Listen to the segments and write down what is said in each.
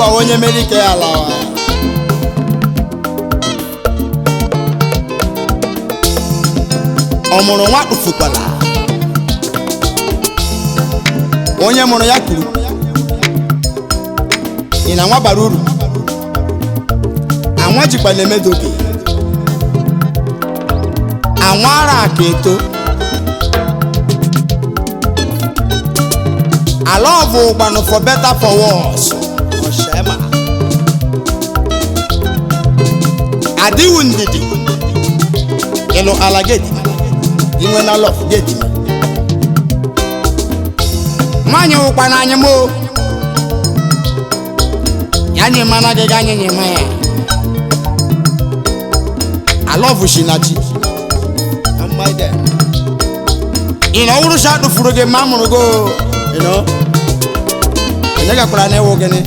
ụwa onye mere ike ya lawa ọ mụrụ nwa kpufukwala onye mụrụ ya kwuru ị na nwa bara uru anwa jikwa na-emedoge anwa ara aka eto ala ọbụ ụgbanụ for better for worse ọshema adịwu ndidi ịlụ ala gedi inwe na lọf gedi nwaanyị wụkwa n'anya m o ya nye mana gị ga nye nye ma ya alọvụ shi na chi ị na ọwụrụ sha tụfuru gị ma a mụrụ go ị nọ onye gakwara na ịwụ gịnị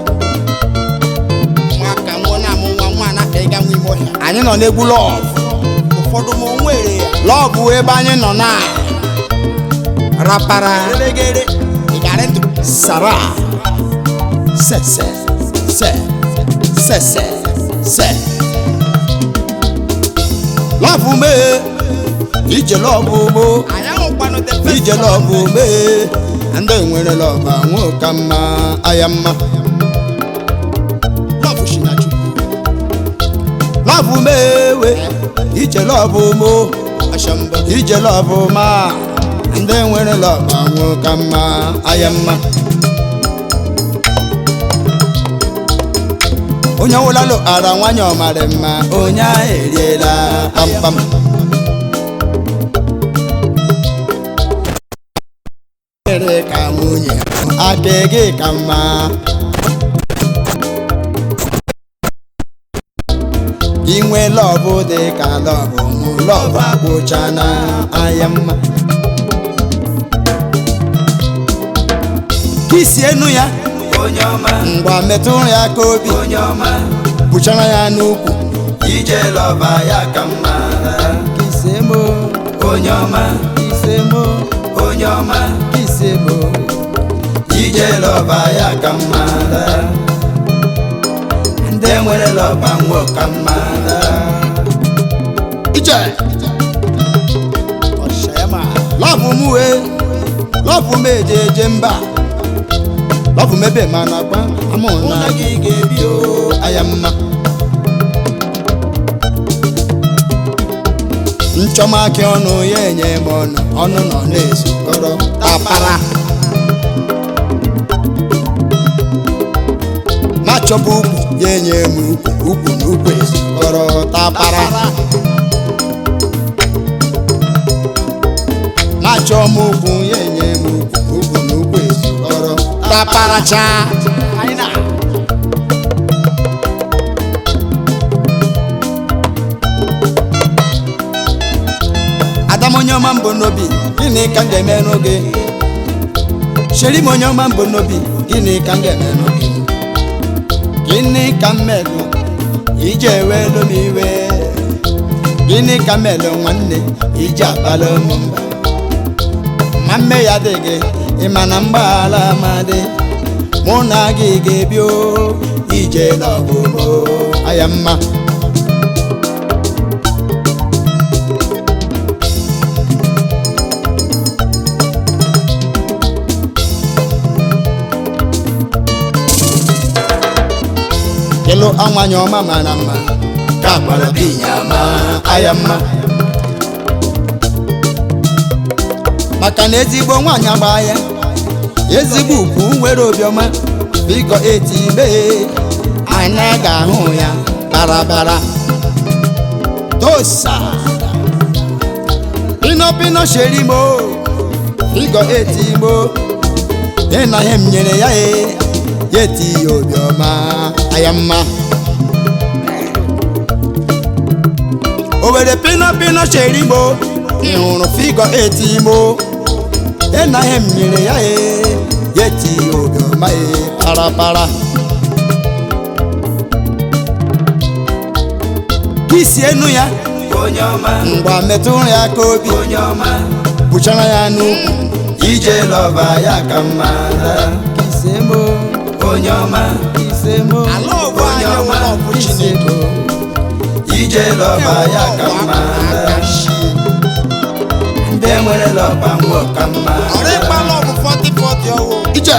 nwa ka nwa na-amụ nwa nwa na-aka ịga nwa ime ọhịa anyị nọ n'egwu lọv ụfọdụ ma onwere ya lọv bụ ebe anyị nọ na rapara ịgarị ndụ sara sese se sese se lọvụ mee ije lọvụ mo ije lọvụ mee ndị nwere lọva nwoke mma aya mma lọvụ shi na chukwu lọvụ mewe ije lọvụ mo ije lọvụ ma ndị nwere lọva nwoke mma aya mma onye ọwụlalụ ara nwanyị ọmarị mma onye ahụ eriela kpamkpam mere ka nwunye aka gị ka mma inwe lọbụ dị ka lọbụ mụ lọbụ agwụcha na anya mma kisi enu ya onye ọma ngwa metụ ya ka obi onye ọma bụchara ya n'ukwu ije lọba ya ka mma kisemo onye ọma kisemo onye ọma kisemo ije lọba ya ka mma ndị nwere lọba nwo ka mma ije lọbụ m wee lọbụ m eje eje mba lọbụ m ebe ma na gba amụ na gị ga-ebi o aya mma nchọmaki ọnụ ya enye m ọnụ ọnụ nọ na-ezukọrọ tapara na-achọba ugwu ya enye m ugwu ugwu na ugwu ezukọrọ tapara na-achọ m ugwu ya enye m ugwu ugwu na ugwu ezukọrọ taparacha adam onye ọma mbụ n'obi gịnị ka m ga-eme n'oge sheri m onye ọma mbụ n'obi gịnị ka m ga-eme n'oge gịnị ka m melụ iji ewelu m iwe gịnị ka m melụ nwanne iji akpala m mba ma mme ya dị gị ịma na mgbaghara amadị mụ na gị ga-ebi o ije n'ọgụgụ aya mma ịlụ anwanye ọma mara mma ka agbara binya ma aya mma maka na ezigbo nwaanyị agba ya ezigbo ugwu nwere obiọma biko eti ibe anya ga-ahụ ya barabara tosa pino pino sherimo biko eti igbo ịna ihe m nyere ya e ya eti ya obiọma aya mma owere pino pino sherimo ị hụrụ figo eti imo ịna ihe m nyere ya e ya eti ya obiọma e parapara kisi enu ya onye ọma ngwa metụ ya ka obi onye ọma bụchara ya n'ukwu ije lọba ya ka mma kisemo onye ọma asemo ala ọbụ anyị nwere ọbụ chineke ije lọba ya ka mma ndị nwere lọba nwụọ ka mma ọrụ ịkpala ọbụ 40 40 ọwụ ije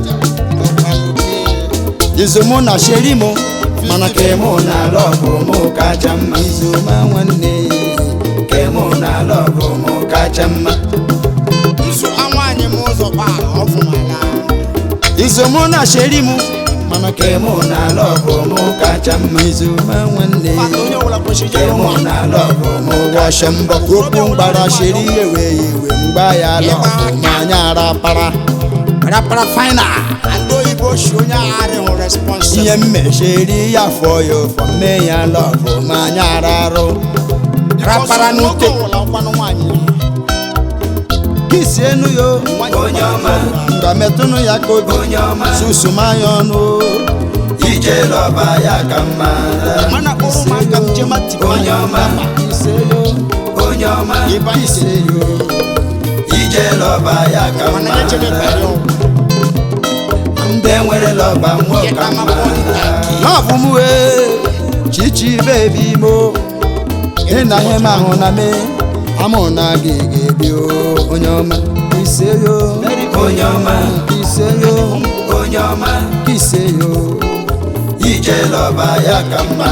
izomụ na sherimo mana ka kemụ na lọbụ mụ kacha mma izoma nwanne kemụ na lọbụ mụ kacha mma nso anwaanyị m ụzọ kpa ọfụmala izomụ na sherimo mana ka kemụ na lọbụ mụ kacha mma izoma nwanne fata onye ọbụla kwesịrị ijere kemụ ụmụ na lọbụ mụ washe mbọ okwu mgbara sheri ewe iwe mgba ya lọbụ ma anya ara para rapara final ndị oyibo shi onye agharị hụ responsibụl ihe mmecheri ya fọ ya ụfọ mee ya lọbụ ma anya ara arụ rapara n'ute ọwụla nkwanụ nwaanyị kisi enu yo onye ọma nga metụnụ ya ka obi onye ọma susumanya ọnụ ije lọba ya ka mma mana kpọrọ ụmụaka m jema tipa onye ọma ise yo onye ọma ịba ise ise yo ije lọba ya ka mana mma ya chebe bari ọgwụ ndị nwere lọba nwụọ ka Yeta mma mapọ nta n'ọbụ m wee chichi bebi mo ịna ihe m ahụ na me amụ na gị ga-ebi o onye ọma ise yo onye ọma ise yo onye ọma ise yo ije lọba ya ka mma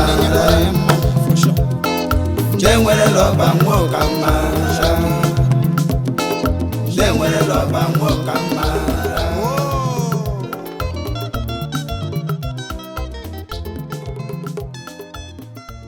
ndị nwere lọba nwụọ ka mma ndị nwere lọba nwụọ